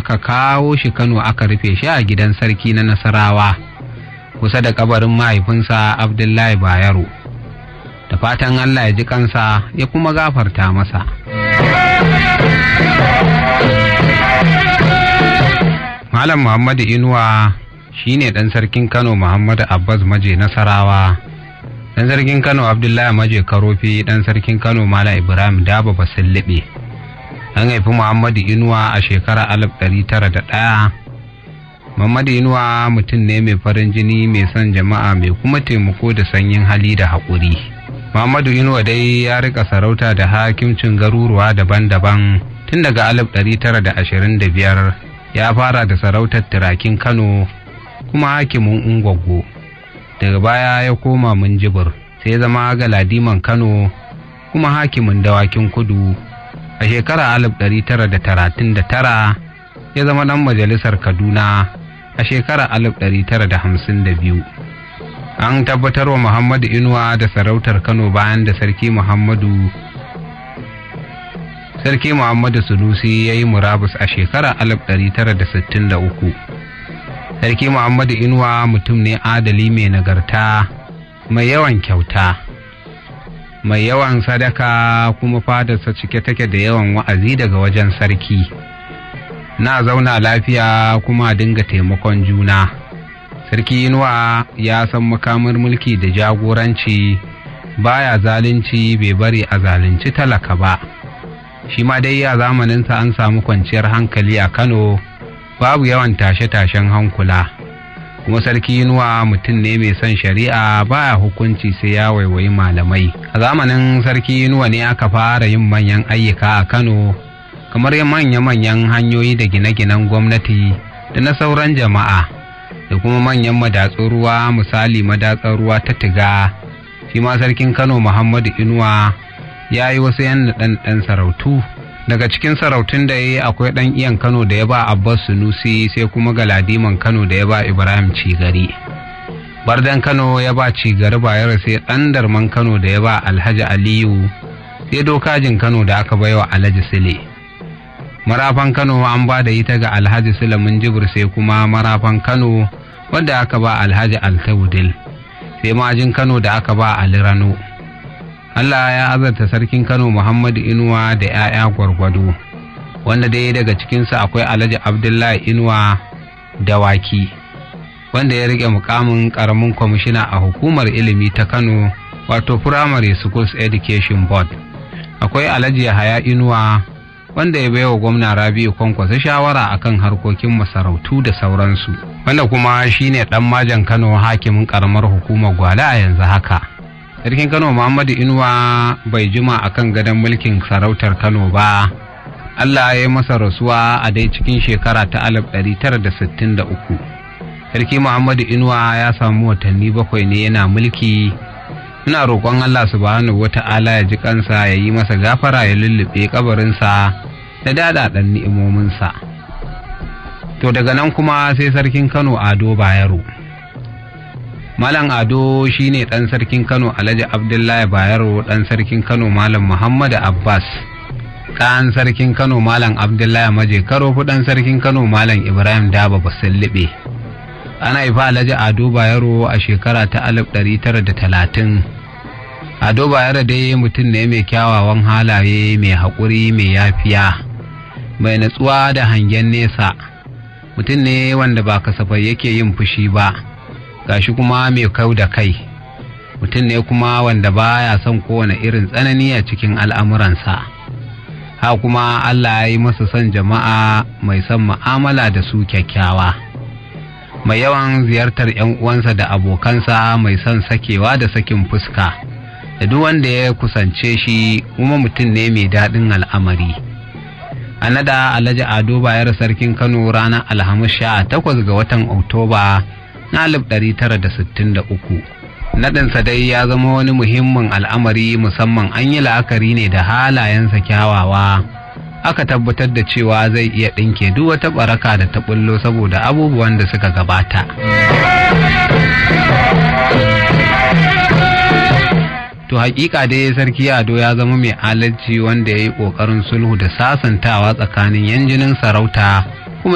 aka kawo shi kano aka rufe shi a gidan sarki na nasarawa kusa da kabarin mahaifinsa abdullahi bayero da fatan allah ya ji kansa ya kuma gafarta masa malam muhammadu inuwa shine ɗan sarkin kano muhammadu abbas maje nasarawa ɗan sarkin kano abdullahi maje karofi ɗan sarkin kano malam ibrahim daba basillibe an haifi muhammadu inuwa a shekarar alif ɗari tara da ɗaya muhammadu inuwa mutum ne mai farin jini mai son jama'a mai kuma taimako da sanyin hali da haƙuri muhammadu inuwa dai ya rika sarauta da hakimcin garuruwa daban-daban tun daga alif ɗari tara da ashirin da biyar ya fara da sarautar turakin kano kuma hakimin ungwaggo daga baya ya koma minjibir sai zama galadiman kano kuma hakimin dawakin kudu a shekara 1939 ya zama ɗan majalisar kaduna a shekara 1952 an tabbatar wa muhammadu inuwa da sarautar kano bayan da sarki muhammadu sarki muhammadu sunusi ya yi murabus a shekara 1963 sarki muhammadu inuwa mutum ne adali mai nagarta mai yawan kyauta mai yawan sadaka kuma fadarsa cike take da yawan wa'azi daga wajen sarki na zauna lafiya kuma dinga taimakon juna sarki inuwa ya san makamar mulki da jagoranci baya zalunci bai bari a zalunci talaka ba shi ma dai a zamaninsa an samu kwanciyar hankali a kano babu yawan tashe-tashen hankula kuma sarki inuwa mutum ne mai son shari'a baya hukunci sai ya waiwayi malamai a zamanin sarki inuwa ne aka fara yin manyan ayyuka a kano kamar manya-manyan hanyoyi da gine-ginen gwamnati da na sauran jama'a da kuma manyan madatsun ruwa misali madatsar ruwa ta tiga shi ma sarkin kano muhammadu inuwa ya yi wasu yan ɗan sarautu daga cikin sarautun da ya yi akwai ɗan iyan kano da ya ba abbas sunusi sai kuma galadiman kano da ya ba ibrahim cigari bardan kano ya ba cigari bayar sai ɗan darman kano da ya ba alhaji aliyu sai dokajin kano da aka baiwa alhaji sile marafan kano an ba da ita ga alhaji sile jibir sai kuma marafan kano wadda aka ba alhaji altawudil sai majin kano da aka ba ali rano Allah ya azarta sarkin Kano Muhammadu Inuwa da 'ya'ya gwargwado, wanda dai daga cikinsu akwai Alhaji Abdullahi Inuwa Dawaki, wanda ya rike mukamin ƙaramin kwamishina a hukumar ilimi ta Kano, wato Primary Schools Education Board. Akwai Alhaji Yahaya Inuwa, wanda ya baiwa gwamna Rabi'u Kwankwasa shawara akan harkokin masarautu da sauransu, wanda kuma shine ɗan majan Kano hakimin ƙaramar hukumar Gwale a yanzu haka. sarkin kano muhammadu inuwa bai jima a kan gadon mulkin sarautar kano ba allah ya yi masa rasuwa a dai cikin shekara ta 1963 sarki muhammadu inuwa ya samu watanni bakwai ne yana mulki ina roƙon allah subhanahu wata'ala ya ji kansa ya yi masa gafara ya lullube kabarinsa da dadaɗan ni'imominsa to daga nan kuma sai sarkin kano ado bayero Malam Ado shine ɗan sarkin Kano Alhaji Abdullahi Bayero ɗan sarkin Kano Malam Muhammadu Abbas ɗan sarkin Kano Malam Abdullahi Maje Karofu ɗan sarkin Kano Malam Ibrahim Daba Basallibe. Ana haifa Alhaji Ado Bayero a shekara ta alif ɗari tara da talatin. Ado Bayero dai mutum ne mai kyawawan halaye mai haƙuri mai yafiya mai natsuwa da hangen nesa mutum ne wanda ba kasafai yake yin fushi ba. gashi kuma mai kau da kai mutum ne kuma wanda baya son kowane irin tsanani a cikin al'amuransa ha kuma Allah ya yi masa son jama'a mai son ma'amala da su kyakkyawa mai yawan ziyartar 'yan uwansa da abokansa mai son sakewa da sakin fuska da duk wanda ya kusance shi kuma mutum ne mai daɗin al'amari a nada alhaji ado bayar sarkin kano ranar alhamis sha takwas ga watan oktoba na 1963 naɗinsa dai ya zama wani muhimmin al'amari musamman an yi la'akari ne da halayensa kyawawa aka tabbatar da cewa zai iya ɗinke duk wata ɓaraka da ta ɓullo saboda abubuwan da suka gabata to hakika dai sarki ado ya zama mai alalci wanda ya yi ƙoƙarin sulhu da sasantawa tsakanin yan jinin sarauta